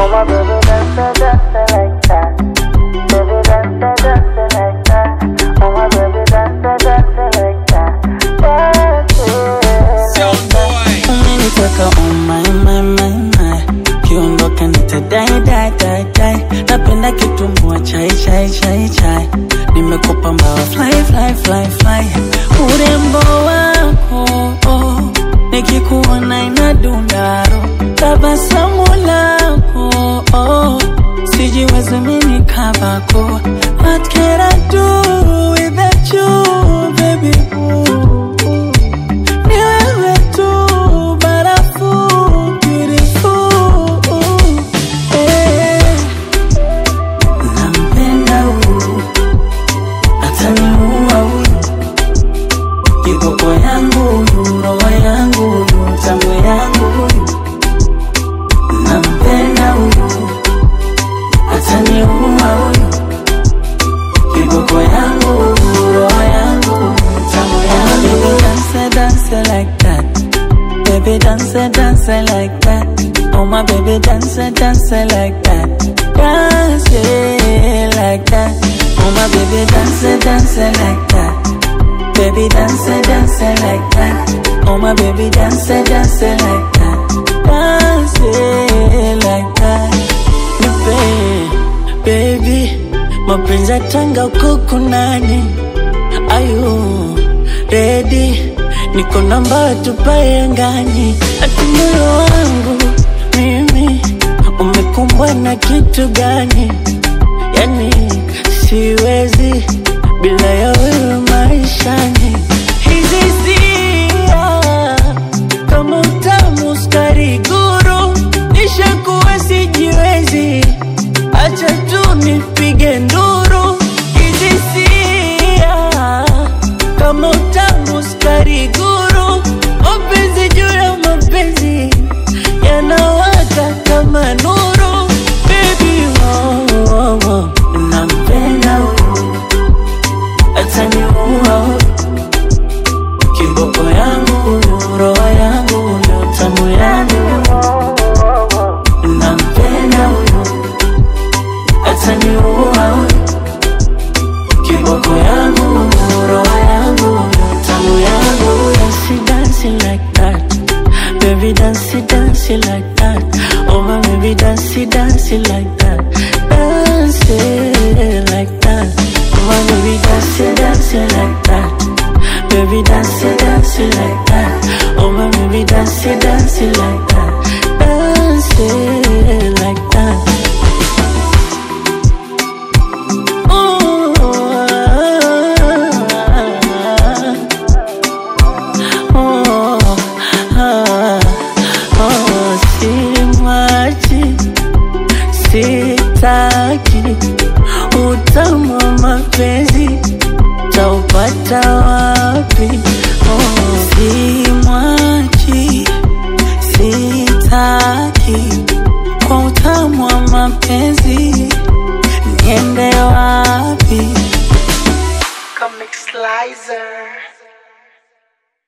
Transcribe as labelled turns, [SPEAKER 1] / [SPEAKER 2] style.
[SPEAKER 1] Oh my baby dance, dance like that. Baby dance, dance like that. Oh my baby dance, dance like that. Dance.
[SPEAKER 2] Sound boy.
[SPEAKER 3] umeniteka oh my, my, my, my. Kiondoka nitadai dai dai dai, napenda kitumbua chai chai chai chai, nimekupa mbawa fly fly fly fly, urembo wako oh, nikikuona inadundaro, tabasamu lako oh, sijiwezi mimi kabako, what can I do without you baby ooh. Ni wewe tu barafu beautiful eh. Nampenda huyu ataniua huyu kiboko yangu huyu roho yangu huyu tamu yangu huyu Nampenda huyu ataniua huyu kiboko yangu huyu roho yangu huyu tamu yangu Baby dance dance like that Baby dance dance like that Oh my baby dance dance like that Dance it like that Oh my baby dance dance like that Baby dance dance like that Oh my baby dance dance like that Dance it like that Nipe baby mapenzi ya tanga huko kunani ayu ready niko namba tupae angani ati moyo wangu mimi umekumbwa na kitu gani yani siwezi bila ya wewe maishani hizi sia kama utamu skari guru nishakuwa sijiwezi acha tu nipige nduru hizi sia kama utamu skari guru mapenzi juu ya mapenzi yanawaka kama nuru baby oh, oh, oh. nampenda huyu ataniua huyu kiboko yangu huyu roho yangu huyu tamu yangu nampenda huyu ataniua huyu kiboko yangu huyu roho yangu huyu tamu yangu huyu she dancing like that baby dance dance like that oh my baby dance dance like that dance like that oh my baby dance dance like that baby dance dance like that oh my baby dance dance like that dance like that Ooh, oh, ah, oh, simwachi, sitaki utamu wa mapenzi taupata wapi? Oh, simwachi